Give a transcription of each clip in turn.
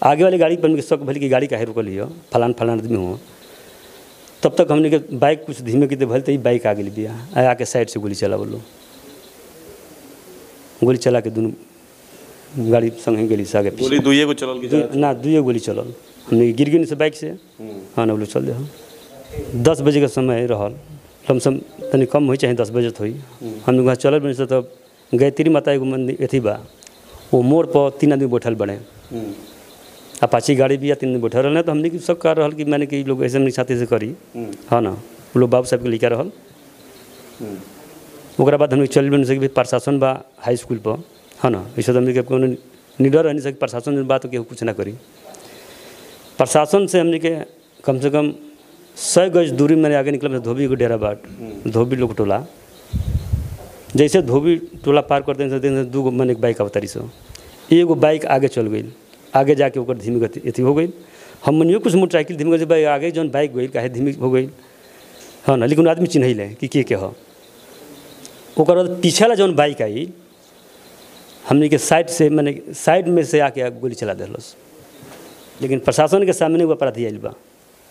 आगे वाली गाड़ी पर हमने के शक भली कि गाड़ी काहे रुकल हियो फलान फलान आदमी हो तब तक हमने के बाइक कुछ धीमे की भल तो ही बाइक आ गई बिया आ आके साइड से गोली चला बोलो गोली चला के दोनों गाड़ी संगे गेली से आगे पीछे गोली दुइये को चलल की दू- ना दुए गोली चलल हमने गिर गई से बाइक से हाँ ना बोलो चल दे हाँ दस बजे का समय रहल लमसम तनी कम हुई चाहे दस बजे हुई हमने वहाँ चलल बनी से तब गायत्री माता एगो मंदिर अथी बा वो मोड़ पर तीन आदमी बैठल बने अपाची गाड़ी भी या तीन आदमी बैठल रहल तो हमने की सब कर रहल कि मैंने कि लोग ऐसे नहीं साथी से करी हाँ ना वो लोग बाबू साहब के लिखा रहल ओकरा बाद हमने चल बन सके प्रशासन बा हाई स्कूल पर हाँ ना ऐसे तो हमने के कोनो निडर रह नहीं सके प्रशासन बात केहू कुछ ना करी प्रशासन से हमने के कम से कम सौ गज दूरी मैंने आगे निकल धोबी को डेरा बाट धोबी लोग टोला जैसे धोबी टोला पार करते हैं से दू गो मैंने एक बाइक अवतारी सो एगो बाइक आगे चल गई आगे जाके ओकर धीमी गति अथी हो गई हम मनियो कुछ मोटरसाइकिल धीमी गति बाइक आगे जौन बाइक गई काहे धीमी हो गई हाँ ना लेकिन आदमी चिन्ह ले कि के के हो ओकर बाद पीछे वाला जौन बाइक आई हमने के साइड से मैंने साइड में से आके गोली चला दिलस लेकिन प्रशासन के सामने वो अपराधी आयल बा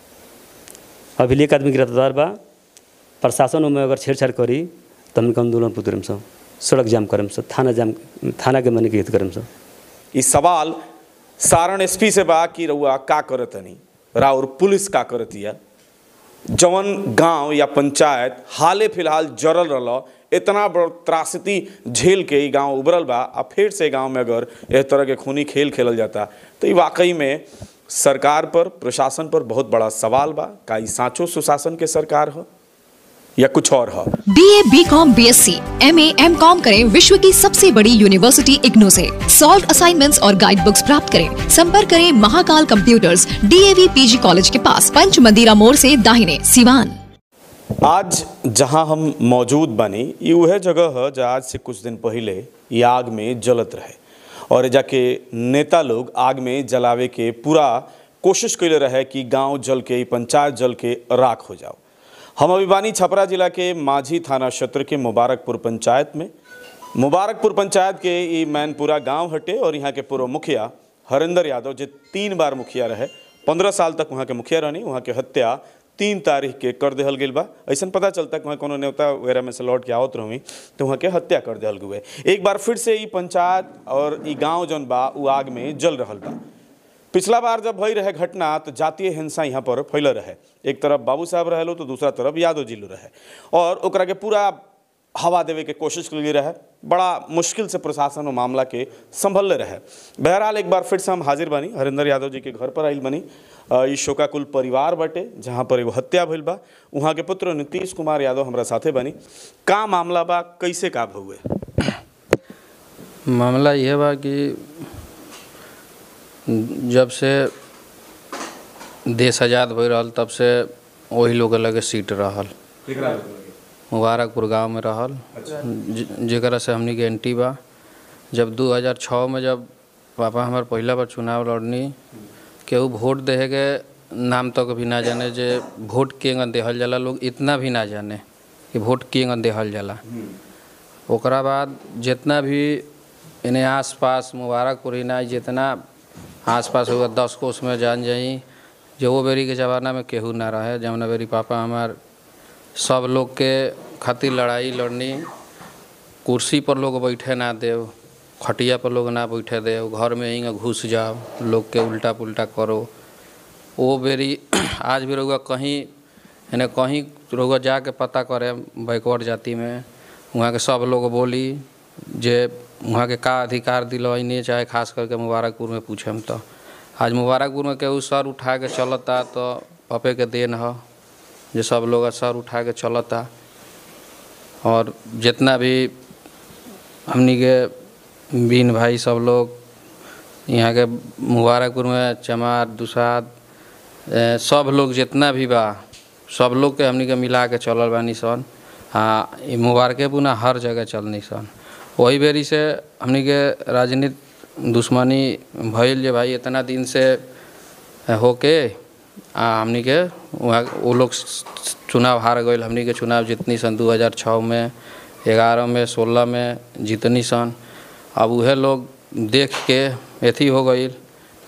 अभी एक आदमी गिरफ्तार बा प्रशासन में अगर छेड़छाड़ करी तो हमके आंदोलन पुतरम सब सड़क जाम करम सब थाना जाम थाना के मने के हित करम सब ई सवाल सारण एसपी से बा कि रउआ का करतनी राउर पुलिस का करतिया जवन गांव या पंचायत हाले फिलहाल जरल रहल इतना बड़ त्रासदी झेल के ई गांव उभरल बा आ फिर से गांव में अगर एह तरह के खूनी खेल खेलल जाता तो ई वाकई में सरकार पर प्रशासन पर बहुत बड़ा सवाल बा का ई साँचो सुशासन के सरकार हो या कुछ और हो B A B com B S C M A M com करें विश्व की सबसे बड़ी यूनिवर्सिटी इग्नू से सॉल्व असाइनमेंट्स और गाइड बुक्स प्राप्त करें संपर्क करें Mahakal computers DAV PG college के पास पंच मंदिरा मोड़ से दाहिने सिवान आज जहां हम मौजूद बनी ये वह जगह है जहाँ आज से कुछ दिन पहले ये आग में जलत रहे और एजा के नेता लोग आग में जलावे के पूरा कोशिश कैले रहे कि गांव जल के ई पंचायत जल के राख हो जाओ हम अभी बानी छपरा जिला के माझी थाना क्षेत्र के मुबारकपुर पंचायत में मुबारकपुर पंचायत के ई मैनपुरा गांव हटे और यहाँ के पूर्व मुखिया हरिंदर यादव जो तीन बार मुखिया रहे पंद्रह साल तक वहाँ के मुखिया रहनी वहाँ के हत्या तीन तारीख के कर देहल गेल बा ऐसा पता चलता कि वहाँ कोनो न्योता वगैरह में से लौट के आवत रही तो वहाँ के हत्या कर देहल गुए एक बार फिर से ई पंचायत और ई गांव जौन बा उ आग में जल रहल बा पिछला बार जब भई रहे घटना तो जातीय हिंसा यहाँ पर फैल रहे एक तरफ बाबू साहब रहे तो दूसरा तरफ यादव जी लो रहे और ओकरा के पूरा हवा देवे के कोशिश करी रहे बड़ा मुश्किल से प्रशासन वो मामला के संभल रहे बहरहाल एक बार फिर से हम हाजिर बनी हरिंदर यादव जी के घर पर आइल बनी अ, ई शोकाकुल परिवार बटे जहाँ पर एगो हत्या भइल बा वहाँ के पुत्र नीतीश कुमार यादव हमरा साथे बनी का मामला बा कैसे का भउए मामला यह बा कि जब से देश आज़ाद हो रहल तब से वही लोग के लगे सीट रहल मुबारकपुर गांव में रहल ज- जेकरा से हमनी के एंटी बा जब 2006 में जब पापा हमार पहला बार चुनाव लड़नी केहू वोट देहे के नाम तक भी ना जाने जे वोट केंग देहल जाला लोग इतना भी ना जाने कि वोट केंग देहल जाला ओकरा बाद जितना भी इन्हें आस पास मुबारकपुर ना जितना आस पास होगा दस कोस में जान जाई जो वो बेरी के ज़माना में केहू ना रहे जमुना बेरी पापा हमार सब लोग के खातिर लड़ाई लड़नी कुर्सी पर लोग बैठे ना देव खटिया पर लोग ना बैठे देव घर में ही घुस जाओ लोग के उल्टा पुल्टा करो वो बेरी आज भी रहुआ कहीं यानी कहीं रहुआ जाके पता करे बैकवर्ड जाति में वहाँ के सब लोग बोली जे वहाँ के का अधिकार दिलवैनी चाहे खास करके मुबारकपुर में पूछम तो आज मुबारकपुर में केहू सर उठा के चलता तो पपे के देन ह जे सब लोग सर उठा के चलता और जितना भी हमनी के बीन भाई सब लोग यहाँ के मुबारकपुर में चमार दुसाद ए, सब लोग जितना भी बा सब लोग के हमनी के मिला के चलल बानी सन आ ई मुबारकेपुर ना हर जगह चलनी सन वही बेरी से हमनी के राजनीति दुश्मनी भइल जे भाई इतना दिन से होके आ हमनी के वहाँ वो लोग चुनाव हार गए हमनी के चुनाव जितनी सन 2006 में ग्यारह में सोलह में जीतनी सन अब उहे लोग देख के अथी हो गई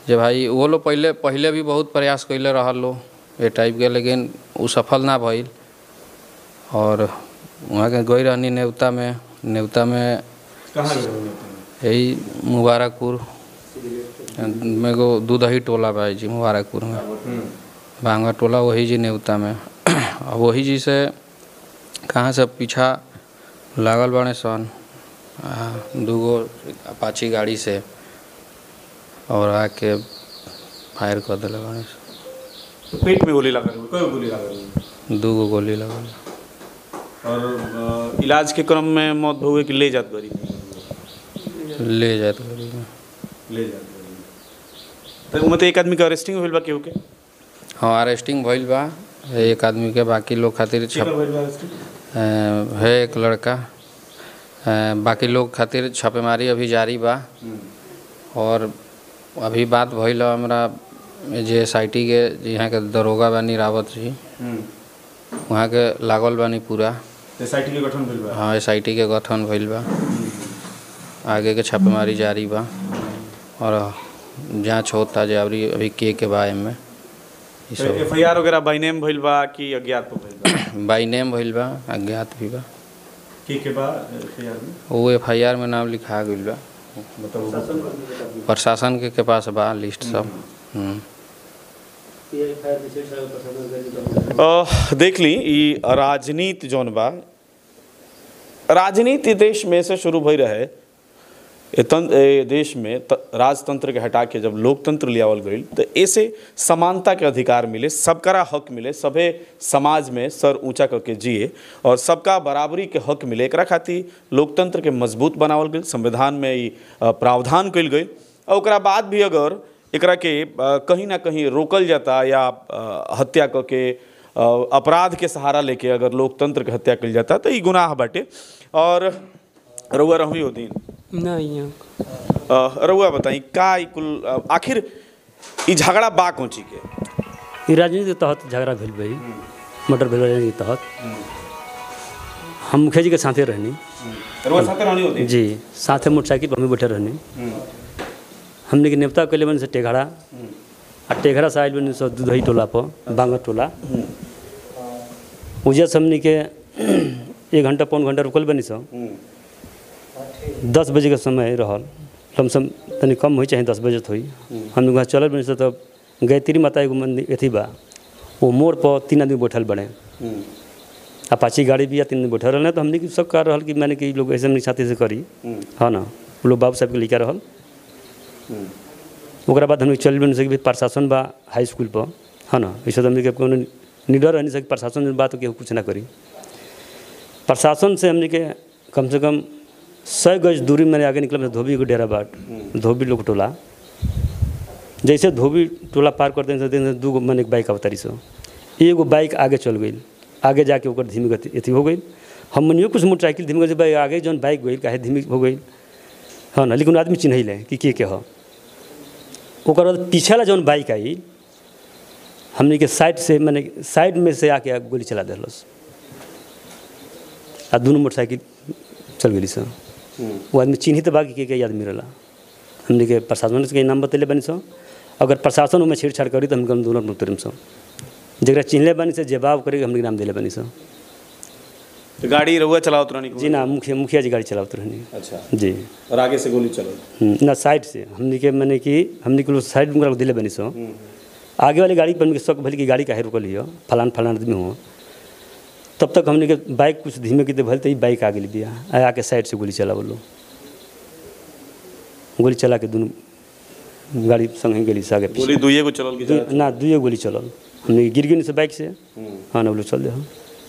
जे भाई वो लोग पहले पहले भी बहुत प्रयास कैले रहल लो ए टाइप के लेकिन उ सफल ना भइल और वहाँ के गई रहनी नेवता में नेवता में कहाँ यही मुबारकपुर में को दूधही टोला बा जी मुबारकपुर में भांगा टोला वही जी नेवता में और वही जी से कहाँ से पीछा लागल बने सन आ, दूगो अपाची गाड़ी से और आके फायर कर दिले बने सन। पेट में गोली लगा कई गोली लगा दूगो गोली लगल और अ, इलाज के क्रम में मौत हो गई कि ले जात गरी ले जात गाड़ी में ले जात गरी तो मतलब एक आदमी के अरेस्टिंग होइल बा केहू के हाँ अरेस्टिंग भइल बा एक आदमी के बाकी लोग खातिर छप अ, है एक लड़का अ, बाकी लोग खातिर छापेमारी अभी जारी बा और अभी बात भइल ह हमरा जे एस आई टी के जे यहाँ के दरोगा बानी रावत जी वहाँ के लागल बानी पूरा सोसाइटी के गठन भइल बा हाँ एस आई टी के गठन भइल बा आगे के छापेमारी जारी बा और जांच होता जे अभी अभी के के बा एमे ई सब एफ आई आर वगैरह बाई नेम भइल बा कि अज्ञात पर भइल बा बाई नेम भइल बा अज्ञात भी बा के के बा एफ आई आर में वो एफ आई आर में नाम लिखा गइल बा बताओ प्रशासन के, के पास बा लिस्ट सब हम्म। अ, देख ली ई राजनीति जौन बा राजनीति देश में से शुरू भई रहे ए तन ए देश में त, राजतंत्र के हटा के जब लोकतंत्र लियावल गई तो ऐसे समानता के अधिकार मिले सबकरा हक मिले सभे समाज में सर ऊंचा करके जिए और सबका बराबरी के हक मिले एकरा खातिर लोकतंत्र के मजबूत बनावल गई संविधान में ई अ, प्रावधान कइल गई और ओकरा बाद भी अगर एकरा के अ, कहीं ना कहीं रोकल जाता या अ, हत्या करके अ, अपराध के सहारा लेके अगर लोकतंत्र के हत्या कइल जाता तो ई गुनाह बाटे और रउआ रहुई हो दिन नहीं अ, रउआ बताई का ई कुल अ, आखिर ई झगड़ा बा कोची के ई राजनीति के तहत झगड़ा भेल भाई मर्डर भेल राजनीति के तहत हम मुखिया जी के साथे रहनी रउआ साथे रहनी होती जी साथे मोटरसाइकिल पर हमें बैठे रहनी हमने के नेवता कैले बनी से टेघड़ा आ टेघड़ा से आयल बनी से दुधई टोला पर बांगर टोला उजे से हमने के एक घंटा पौन घंटा रुकल बनी सो दस बजे के समय रहल लमसम तनी कम हुई चाहे दस बजे हुई हम लोग वहाँ चलल बनी से तब गायत्री माता एगो मंदिर अथी बा वो मोड़ पर तीन आदमी बैठल बने अपाची गाड़ी भी या तीन आदमी बैठल रहल तो हमने की सब कर रहल कि मैंने कि ई लोग ऐसे हमने साथी से करी हाँ ना वो लोग बाबू साहब के लिखा रहल ओकरा बाद हमने चल बन सके प्रशासन बा हाई स्कूल पर हाँ ना ऐसे तो हमने के कोनो निडर रह नहीं सके प्रशासन में बात केहू कुछ ना करी प्रशासन से हमने के कम से कम सौ गज दूरी मैंने आगे निकल धोबी को डेरा बाट धोबी लोग टोला जैसे धोबी टोला पार करते हैं तो दू गो मैंने बाइक अवतारी सो एगो बाइक आगे चल गई आगे जाके ओकर धीमी गति अथी हो गई हम मनियो कुछ मोटरसाइकिल धीमी गति भाई आगे जौन बाइक गई काहे धीमी हो गई हाँ ना लेकिन आदमी चिन्ह ले कि के के हो ओकर बाद पीछे जौन बाइक आई हमने के साइड से मैंने साइड में से आके गोली चला दिलस आ दोनों मोटरसाइकिल चल गई सर वो आदमी चिन्हित बा कि के के आदमी रहला हमने के प्रशासन के नाम बतैले बनी सो अगर प्रशासन में छेड़छाड़ करी तो हम दोनों उतरम सो जरा चिन्हले बनी से जवाब करे हमने के नाम दिले बनी सो तो गाड़ी रउआ चलावत रहनी जी ना मुखिया मुखिया जी गाड़ी चलावत रहनी अच्छा जी और आगे से गोली चलल हम्म, ना साइड से हमने के मैंने कि हमने के लोग साइड में दिले बनी सो आगे वाली गाड़ी पर हमने के शक भले कि गाड़ी काहे रुकल हियो फलान फलान आदमी हो तब तक हमने के बाइक कुछ धीमे की भले तो ही बाइक आ गई बिया आ आके साइड से गोली चला बोलो गोली चला के दोनों गाड़ी संगे गेली से आगे पीछे। गोली दुइये को चलल की दू- ना दुए गोली चलल हमने के गिर गई से बाइक से हाँ ना बोलो चल दे हम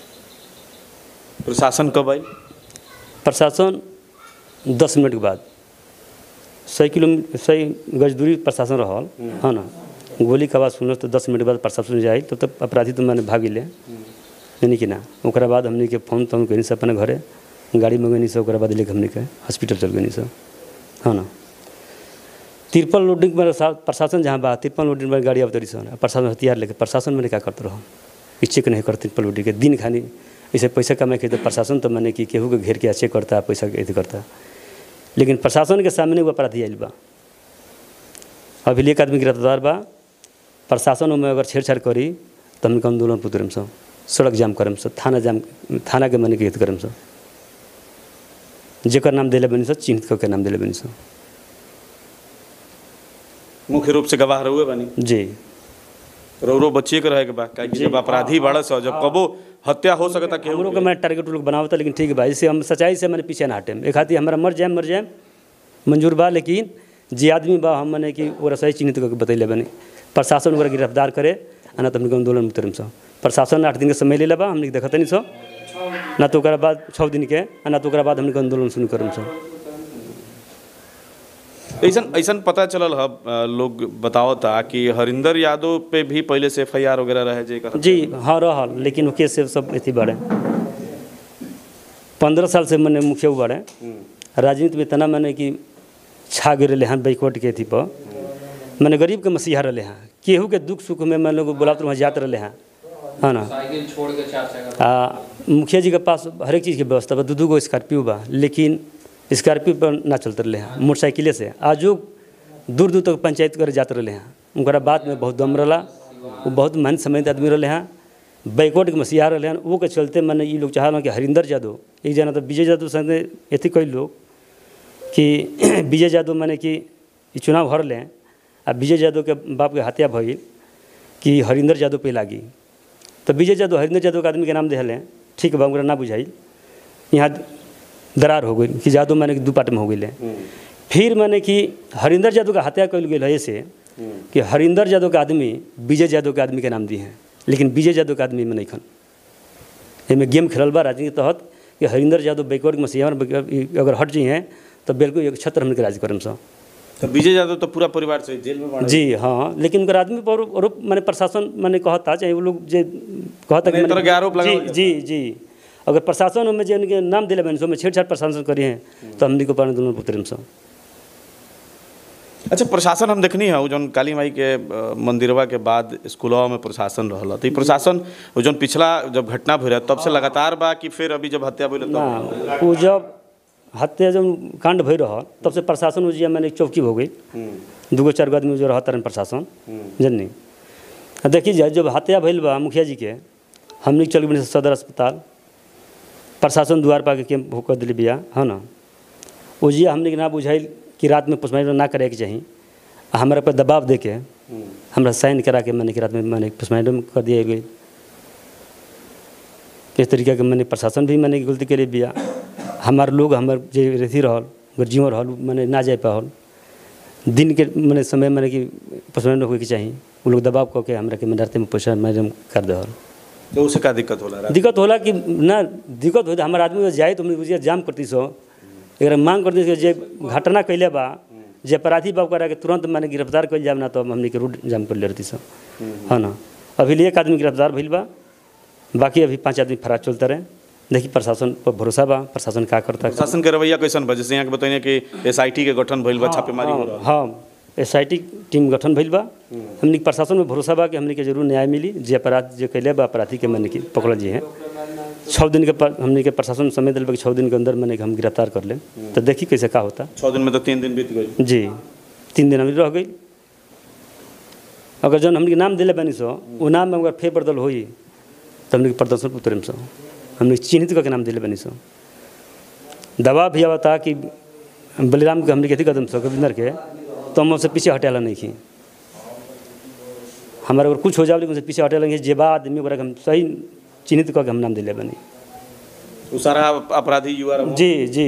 प्रशासन कब आई प्रशासन दस मिनट के बाद सौ किलोमीटर सौ गज दूरी प्रशासन रहल हाँ ना गोली के आवाज़ सुनल तो दस मिनट के बाद प्रशासन जाए तो तब अपराधी तो मैंने भागी ले यानी कि ना ओकरा बाद हमने के फोन तोन कनी से अपने घरे गाड़ी मंगनी से ओकरा बाद लेके हमने के हॉस्पिटल चल गनी से हाँ ना तिरपल लोडिंग में सा- प्रशासन जहाँ बा तिरपल लोडिंग में गाड़ी अवतरी सन प्रशासन हथियार लेके प्रशासन मैंने क्या करते रहो कि चेक नहीं करते तिरपल लोडिंग के दिन खानी ऐसे पैसा कमाए के तो प्रशासन तो मैंने कि केहू के घेर के चेक करता पैसा के अथी करता लेकिन प्रशासन के सामने वो अपराधी आयल बा अभी एक आदमी गिरफ्तार बा प्रशासन में अगर छेड़छाड़ करी तो हमने आंदोलन पर उतरम सब सड़क जाम करम सब थाना जाम थाना के मने के हित करम सब जेकर नाम दिले बनी सब चिन्हित करके नाम दिले बनी सब मुख्य रूप से गवाह रहुए बानी जी रो रो बच्चे के रहे के बा काहे कि जब अपराधी बड़ा सो जब कबो हत्या हो सकता हम केहू लोग के मैं टारगेट लोग बनावता लेकिन ठीक बा इससे हम सच्चाई से मैंने पीछे ना हटे एक खातिर हमारा मर जाए मर जाए मंजूर बा लेकिन जे आदमी बा हम मने कि ओकरा सही चिन्हित करके बतैले बनी प्रशासन ओकरा गिरफ्तार करे आ ना तो हमने आंदोलन में उतरम सब प्रशासन आठ दिन के समय ले लेबा हमने देखते नहीं सब ना तो ओकरा बाद छः दिन के आ ना तो ओकरा बाद हमने आंदोलन शुरू करम सब ऐसन ऐसन पता चलल ह अ, लोग बतावता कि हरिंदर यादव पे भी पहले से एफ आई आर वगैरह रहे जे एकर जी हाँ रहल लेकिन वो केस से सब अथी बढ़े पंद्रह साल से मैंने मुखिया बढ़े राजनीति में इतना मैंने कि छा गिर रहे हैं बैकवर्ड के अथी पर मैंने गरीब के मसीहा रहे हैं केहू के दुख सुख में मैं लोग बुलाते वहाँ जाते रहे हैं है ना साइकिल छोड़ के चार चक्का आ, मुखिया जी के पास हर एक चीज़ के व्यवस्था बा दू दू गो स्कॉर्पियो बा लेकिन स्कॉर्पियो पर ना चलते रहे हैं मोटरसाइकिले से आजो दूर दूर तक पंचायत करे जाते रहे हैं उनका बात में बहुत दम रहा वो बहुत मन समझ आदमी रहे हैं बैकवर्ड के मसीहा रहे हैं वो के चलते मैंने ये लोग चाहल कि हरिंदर यादव एक जना तो विजय यादव संगे अथी कई लोग कि विजय यादव मैंने कि ई चुनाव हर लें आ विजय यादव के बाप के हत्या भइल कि हरिंदर यादव पे लागी तो विजय यादव हरिंदर यादव के आदमी के नाम दिले ठीक बा हमरा ना बुझाइल यहाँ दरार हो गई कि यादव मैंने कि दू पार्ट में हो गई फिर मैंने कि हरिंदर यादव का हत्या कल गई है ऐसे कि हरिंदर यादव के आदमी विजय यादव के आदमी के नाम दिए हैं लेकिन विजय यादव के आदमी में नहीं खन एहिमे गेम खेलल बा राजनीति के तहत कि हरिंदर यादव बैकवर्ड में मसीहा अगर हट जी हैं तो बिल्कुल एक छत्र हमने के राज करम सब तो विजय यादव तो पूरा परिवार से जेल में बाड़े। जी हाँ लेकिन उनकर आदमी पर आरोप मैंने प्रशासन मैंने कहता चाहे वो लोग जे कहता नहीं, तरह के आरोप जी लगावल जी जी अगर प्रशासन में जे उनके नाम दिले बने सो में छेड़छाड़ प्रशासन करी हैं तो हमने को पानी दोनों पुत्र सब अच्छा प्रशासन हम देखनी है वो जौन काली माई के अ, मंदिरवा के बाद स्कूलवा में प्रशासन रहल तो ई प्रशासन वो जौन पिछला जब घटना भइल रहे तब से लगातार बा कि फिर अभी जब हत्या भइल ना तब वो जब हत्या जब कांड भई रहा तब से प्रशासन उजिया मैंने चौकी हो गई दूगो चार गो आदमी जो रहता रहे प्रशासन जननी आ देखी जाए जब हत्या भइल बा मुखिया जी के हमने चल गए सदर अस्पताल प्रशासन द्वार पा के कैंप होकर दिली बिया है ना उजिया हमने के ना बुझाइल कि रात में पोस्टमार्टम ना करे के चाही आ हमारा पर दबाव दे के हमरा साइन करा के मैंने कि रात में मैंने पोस्टमार्टम कर दिया गई इस तरीके के मैंने प्रशासन भी मैंने गलती के लिए बिया हमार लोग हमार जे रेथी रहल गर्जियों रहल मैंने ना जाए पाहल दिन के मैंने समय मैंने कि पोस्टमार्टम होके चाहिए वो लोग दबाव कऽ के हमरा के रात में पोस्टमार्टम कर दहल तो उसे का दिक्कत होला रहा? दिक्कत होला कि ना दिक्कत हो हमारे आदमी जाए तो हमने बुझिए जाम करती सो एक मांग करती सो जे घटना कैले बा जे अपराधी बा ओकरा के तुरंत मैंने गिरफ्तार कर जाम ना तो हमने के रूट जाम कर ले रहती सो है ना अभी लिए एक आदमी गिरफ्तार भइल बा बाकी अभी पांच आदमी फरार चलते रहे देखी प्रशासन पर भरोसा बा प्रशासन का करता है प्रशासन के रवैया कैसन बा जैसे यहाँ के बताइए कि एसआईटी के गठन भइल बा छापेमारी हो रहा हाँ एस आई टी टीम गठन भइल बा हमने के प्रशासन में भरोसा बा कि हमने के जरूर न्याय मिली जे अपराध जे कैले बा अपराधी के मैंने की पकड़ल जी हैं छः दिन के पर हमने के प्रशासन समय दिल बा कि छः दिन के अंदर मैंने के हम गिरफ्तार कर ले तो देखी कैसे का होता छः दिन में तो तीन दिन बीत गए जी तीन दिन हमने रह गई अगर जौन हमने के नाम दिले बनी सो वो नाम में अगर फेर बदल होई तो हमने के प्रदर्शन पर उतरम सो हमने चिन्हित करके नाम दिले बनी सो दवा भी आवता कि बलिराम के हमने के अथी कदम सो गोविंदर के तो हम उससे पीछे हटेला नहीं खी हमारे अगर कुछ हो जाए लेकिन उससे पीछे हटेला नहीं जे बा आदमी ओकरा के हम सही चिन्हित करके हम नाम दिले बनी वो सारा अपराधी युवा रहो। जी जी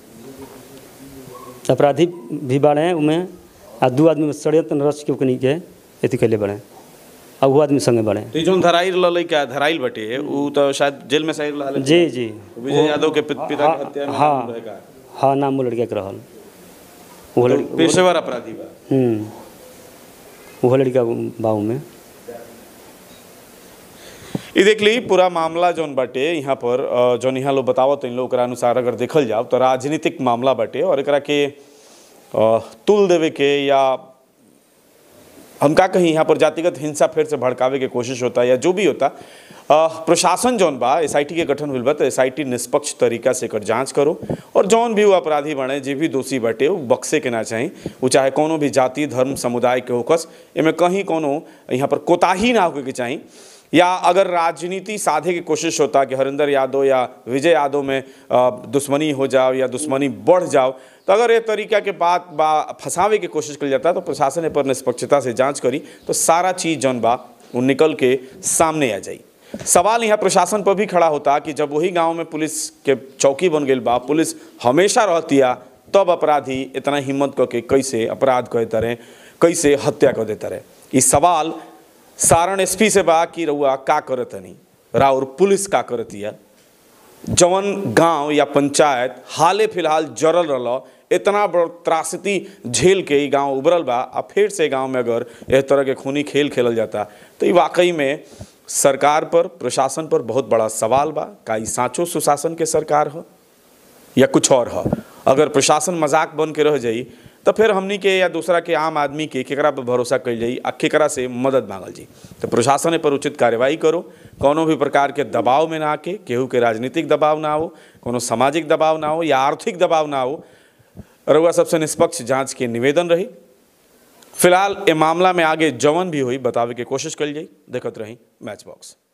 अपराधी भी बाड़े हैं उमें आ दू आदमी में षड्यंत्र रच के ओकनी के अथी कैले बाड़े आ वो आदमी संगे बाड़े तो ई जौन धराइल ललै का धराइल बटे ऊ तो शायद जेल में सही रहल जी जी विजय यादव के पित- पिता के हत्या में हाँ नाम रहेगा। हाँ नाम वो लड़का के रहल वो तो लड़का पेशेवर अपराधी बा हम्म वो लड़का बाबू में ई देख ली पूरा मामला जौन बाटे यहाँ पर अ, जौन यहाँ लोग बतावत इन लोग ओकरा अनुसार अगर देखल जाओ तो राजनीतिक मामला बाटे और एकरा के अ, तुल देवे के या हम का कहीं यहाँ पर जातिगत हिंसा फिर से भड़कावे के कोशिश होता या जो भी होता अ, प्रशासन जौन बा एस के गठन हुई बा तो एस निष्पक्ष तरीका से एकर जांच करो और जौन भी वो अपराधी बने जे भी दोषी बटे वो बक्से के ना चाही वो चाहे कोनो भी जाति धर्म समुदाय के होकस एमे कहीं कोनो यहाँ पर कोताही ना होके के चाही या अगर राजनीति साधे की कोशिश होता कि हरिंदर यादव या विजय यादव में अ, दुश्मनी हो जाओ या दुश्मनी बढ़ जाओ तो अगर ये तरीका के बात बा फंसावे की कोशिश करी जाता तो प्रशासन ए पर निष्पक्षता से जांच करी तो सारा चीज़ जौन बा वो निकल के सामने आ जाई सवाल यहाँ प्रशासन पर भी खड़ा होता कि जब वही गांव में पुलिस के चौकी बन गई बा पुलिस हमेशा रहतिया तब अपराधी इतना हिम्मत करके कैसे अपराध कर तरह कैसे हत्या कर देता रहे ये सवाल सारण एसपी से बा कि रउआ का करतनी राउर पुलिस का करतिया जवन गांव या पंचायत हाले फिलहाल जरल रहा इतना बड़ त्रासदी झेल के ई गांव उभरल बा आ फिर से गांव में अगर इस तरह के खूनी खेल खेलल जाता तो ये वाकई में सरकार पर प्रशासन पर बहुत बड़ा सवाल बा का ई साँचो सुशासन के सरकार हो या कुछ और हो अगर प्रशासन मजाक बन के रह जाई तो फिर हमनी के या दूसरा के आम आदमी के केकरा पर भरोसा कल जाई आ केकरा से मदद मांगल जी तो प्रशासन ए पर उचित कार्रवाई करो कोनो भी प्रकार के दबाव में ना आके केहू के राजनीतिक दबाव ना हो कोनो सामाजिक दबाव ना हो या आर्थिक दबाव ना हो रउआ सबसे निष्पक्ष जांच के निवेदन रही फिलहाल ए मामला में आगे जवन भी हुई बतावे के कोशिश कल जाई देखत रही मैच बॉक्स